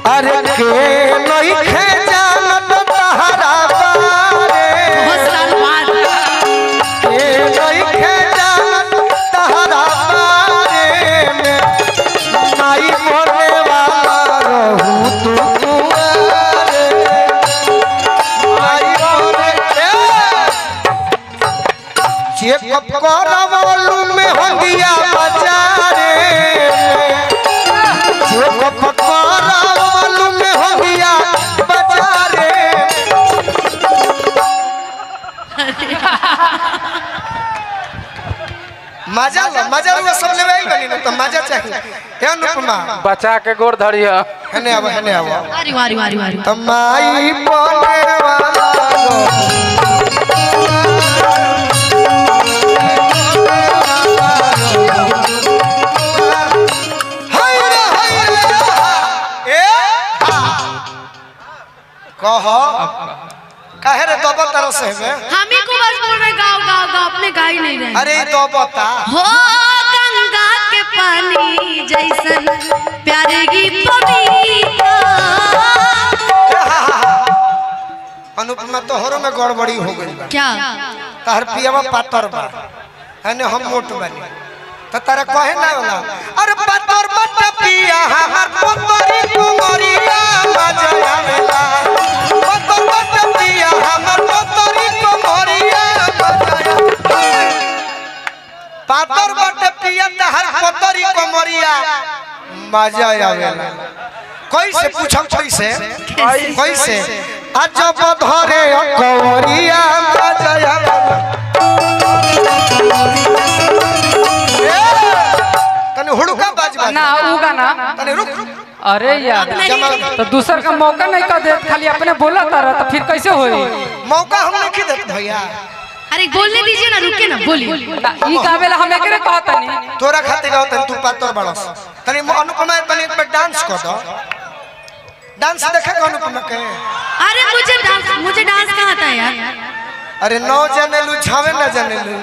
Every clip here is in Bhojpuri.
अरे के नहीं खे जानत तहरा बारे बहुत साल बाद के नहीं खे जानत तहरा बारे में माई बोले वाला रहू तू कुंवारे माई बोले चेकअप करवलू में हंगिया बाजारे में चेकअप करवलू में हंगिया बाजारे मजा लो मजा लो सब लेवे आई बनी ना तो मजा चाहिए हे अनुपमा बचा के गोड़ धरिया हने आवा हने आवा वारी वारी वारी वारी तमाई बोले वाला रो हाय रे हाय रे ए कह काहे रे दबा तरह से में हम ही को बस बोल रहे गाओ गाओ गाओ अपने गा ही नहीं रहे अरे ई दबता हो गंगा के पानी जैसन प्यारे गीत अनुपमा तोहरो में गड़बड़ी हो गई बा क्या तहर पियावा पातर बा हने हम मोट बनी तो तारा कहे ना होला अरे पातर बट पिया हमर पोतरी कुमरिया मजा आवेला पातर बट पिया हमर पोतरी कुमरिया मजा आवेला पातर बट पिया तहर पोतरी कुमरिया मजा आवेला कैसे पूछम कैसे कैसे अजब धरे कवरिया मजा आवेला तने हुड़का बाज बाज ना ऊ गाना तने रुक रुक अरे यार जमा तो दूसर का मौका नहीं कर दे खाली अपने बोला तारा तो फिर कैसे होई मौका हम नहीं देते भैया अरे बोलने दीजिए ना रुके ना बोलिए ना, ई गावेला हम एकरे कहतनी तोरा खातिर गाओ तने तू पातर बड़स तने म- अनुपमा तने एक बार डांस कर दो डांस देखे को अनुपमा के अरे मुझे डांस मुझे डांस कहाँ आता है यार अरे नौ जाने लू छावे ना जाने लू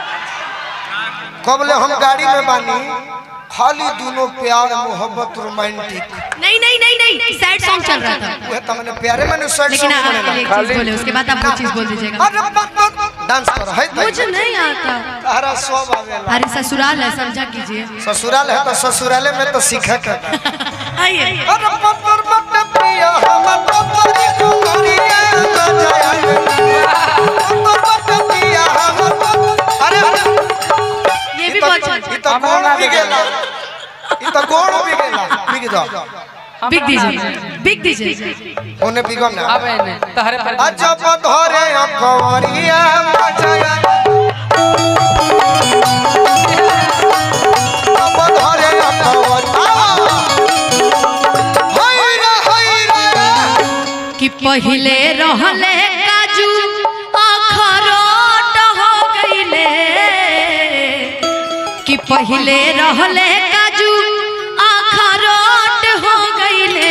कबले हम गाड़ी में बानी खाली दोनों प्यार मोहब्बत रोमांटिक नहीं नहीं नहीं नहीं सैड सॉन्ग चल रहा था वह तमने प्यारे में सैड लेकिन सॉन्ग आप बनेला एक चीज बोले उसके बाद आप वो चीज बोल दीजिएगा अरे बाप बाप डांस कर है मुझे नहीं आता तारा सब आवेला अरे ससुराल है समझा कीजिए ससुराल है तो ससुराले में तो सीखे के आइए अरे पत्थर मत पिया हम पत्थरी कुमरिया बजाया पत्थर मत पिया हम अरे ये भी बहुत अच्छा ई तो गोड़ भी गेला ई तो गोड़ भी गेला बिग दो बिक दीजिए बिक दीजिए ओने बिगम ना अब एने तहरे पर अजब धरे कवरिया बजाया अब धरे कवरिया हाय रे हाय रे कि पहले रहले काजू अखरोट हो गईले कि पहले रहले काजू अखरोट हो गईले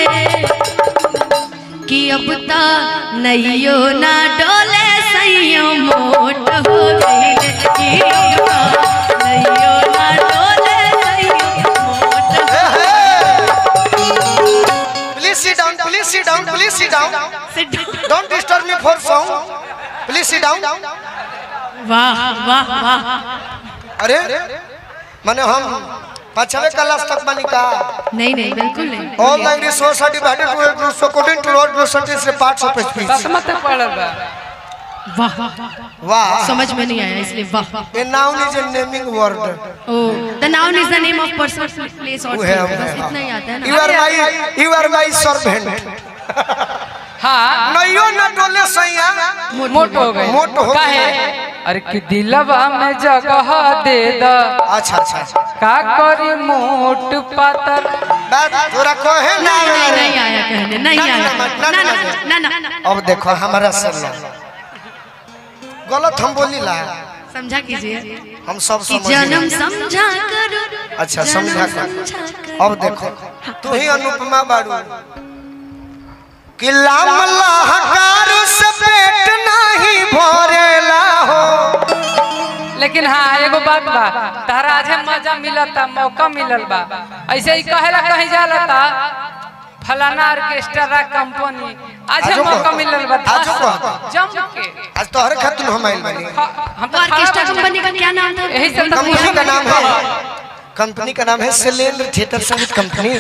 कि अब त नैयो ना डोले सैयो मोट हो गईले कि अब त नैयो ना डोले सैयो मोट हो Please sit down, please sit down, please sit down. गईले। Don't disturb me for song. Please sit down. वाह वाह वाह अरे माने हम पांचवे क्लास तक बनी का नहीं नहीं बिल्कुल नहीं all language society divided two groups according to road percentage से पार्ट्स ऑफ स्पीच दसमत पढ़ल बा वाह वाह समझ में नहीं आया इसलिए वाह a noun is a naming word ओ the noun is the name of person place और वो है, थिंग वो बस है, इतना ही आता है यू ना आर माय यू आर माय सर्वेंट हाँ नइयो न डोले सैया मोट हो गए मोट हो काहे गए। अरे कि दिलवा में जगह दे द अच्छा अच्छा अच्छा का करी मोट पातर बात थोड़ा कहे ना नहीं नहीं नहीं आया कहने नहीं ना, आया ना, ना, ना ना, ना ना ना ना अब देखो हमारा सुन गलत हम बोली ला समझा कीजिए हम सब कि समझ जन्म गए। समझा करो अच्छा जन्म समझा कर समझा करो। अब देखो तू ही अनुपमा बाड़ू कि लाम लाहकार से पेट नहीं भरेला हो लेकिन हाँ एगो बात बा तारा आज मजा मिलता मौका मिलल बा ऐसे ही कहेला कहीं जाला ता फलाना ऑर्केस्ट्रा कंपनी आज आजो मौका कह। मिलल बा आजो धास- कह। जम के आज तोहरे खातिर हम आइल बानी हाँ, हम तो तो ऑर्केस्ट्रा खड़ा कंपनी का क्या नाम था यही सब तो कंपनी का नाम है कंपनी का नाम है शैलेंद्र थिएटर संगीत कंपनी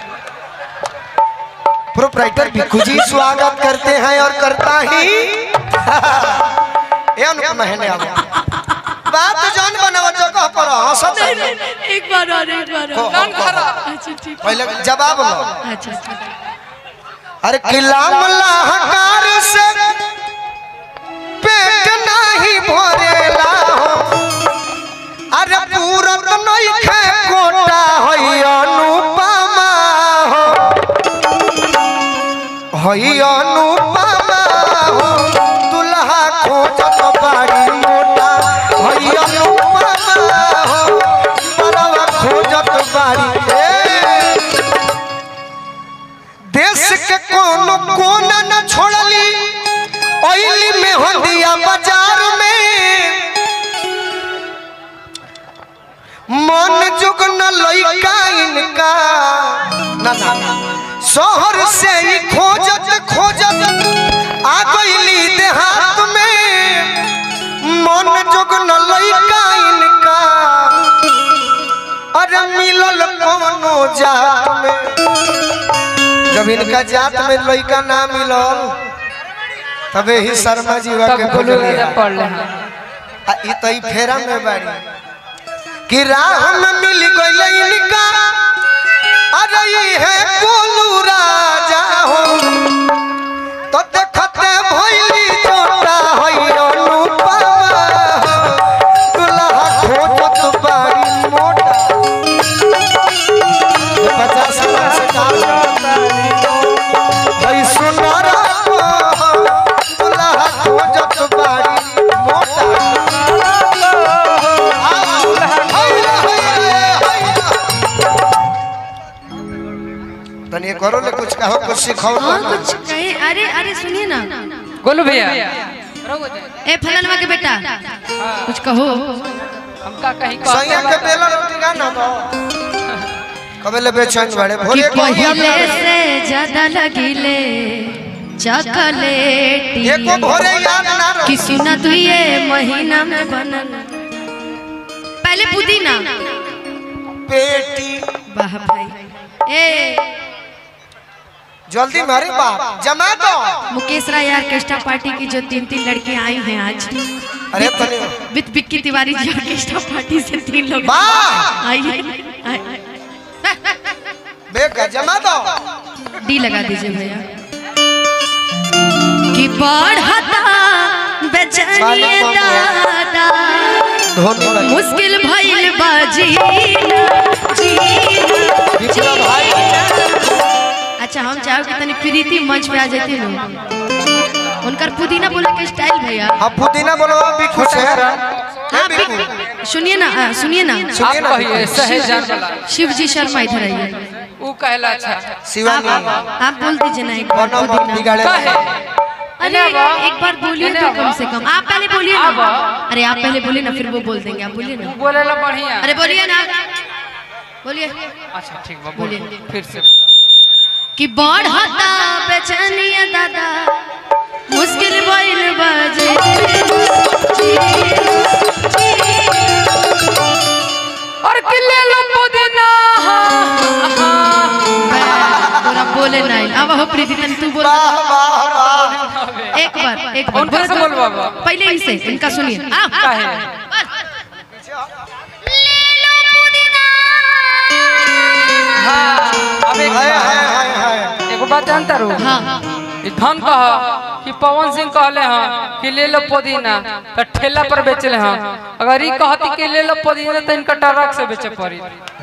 प्रोपराइटर भिक्खू जी स्वागत करते हैं और करता ही ये अनुपम है ने अब बात तो जान बनावा जगह पर हंसत है। एक बार और एक बार और। कौन खरा? अच्छा ठीक पहले जवाब लो अच्छा अच्छा अरे किला मलाहकार से पेट नहीं भरेला हो अरे पूरत नहीं खे कोटा होई अनुपमा हो होई अनुपमा हो दुल्हा खोजत बाड़ी मोटा होई अनुपमा हो बड़वा खोजत बाड़ी ए देश के कोनो कोना न छोड़ली ओइली में हंदिया बाजार में मन जुग न लइका इनका ना ना शहर से ही खोजत खोजत आ गइली देहात में मन जुग न लइका इनका अरे मिलल कोनो जात में जब इनका जात में लड़का ना मिलल तबे ही शर्मा जीवा तब के गुलू बोलिए राजा पढ़ ले हैं आ ई तो ई फेरा में बाड़ी कि राह में मिल गइल इनका अरे ई है गोलू राजा हो तो देखते भइली छोटा होई अनुपमा हो दुल्हा खोजत बाड़ी मोटा ये पचास साल से काम भाई सुनारा को दुल्हा खोजत बाड़ी मोटा तनी करो ले कुछ कहो कुछ सिखाओ हाँ कुछ कहे अरे अरे सुनिए ना गोलू भैया ए फलानवा के बेटा कुछ कहो हमका कहीं सैया के कहते बेला रोटी का ना दो कबे ले बेचैन बड़े कि भोले को पहले से ज्यादा लगिले चॉकलेट एको भोरे याद ना रहो कि सुना तू ये महीना में बनल पहले पुदीना बेटी वाह भाई ए जल्दी मारे बाप जमा दो मुकेश राय ऑर्केस्ट्रा पार्टी की जो तीन तीन लड़के आई हैं आज अरे तनी विद विक्की तिवारी जी ऑर्केस्ट्रा पार्टी से तीन लोग वाह! आई हैं, आई आई। बेका जमा दो डी लगा दीजिए भैया कि बढ़ता बेचैनी दादा धोनी भाई मुश्किल भइल बाजी विक्रम भाई अच्छा हम चाहो कि तनी प्रीति मंच पे आ जाती ना उनकर पुदीना बोले के स्टाइल भैया अब पुदीना बोलो भी खुश है हाँ, है बिल्कुल बि- सुनिए ना आ, सुनिए ना आप सुनिए ना कहिए सहेजान वाला शिव जी शर्मा इधर आइए वो कहला अच्छा आप शिवानी आप बोल दीजिए ना एक बार कोनो मत पुदीना बिगाड़े कहे अरे एक बार बोलिए तो कम से कम आप पहले बोलिए ना अरे आप पहले बोलिए ना फिर वो बोल देंगे आप बोलिए ना बोले ला बढ़िया अरे बोलिए ना बोलिए अच्छा ठीक बा बोलिए। बोलिए फिर से कि बढ़ता बेचैनिया दादा मुश्किल भइल बाजे और किले लो पुदीना तोरा बोले नहीं अब हो प्रीति तन तू बोल वाह वाह वाह एक बार एक बार उनका से बोल बाबा पहले ही से इनका सुनिए आ, आ, काहे? ले लो पुदीना हाँ अब एक हाय हाय हाय हाय एगो बात जानता रू हाँ ई धन कह कि पवन सिंह कहले हाँ कि ले लो पुदीना तो ठेला पर बेचले हाँ अगर ई कहती कि ले लो पुदीना तो इनका ट्रक से बेचे पड़ी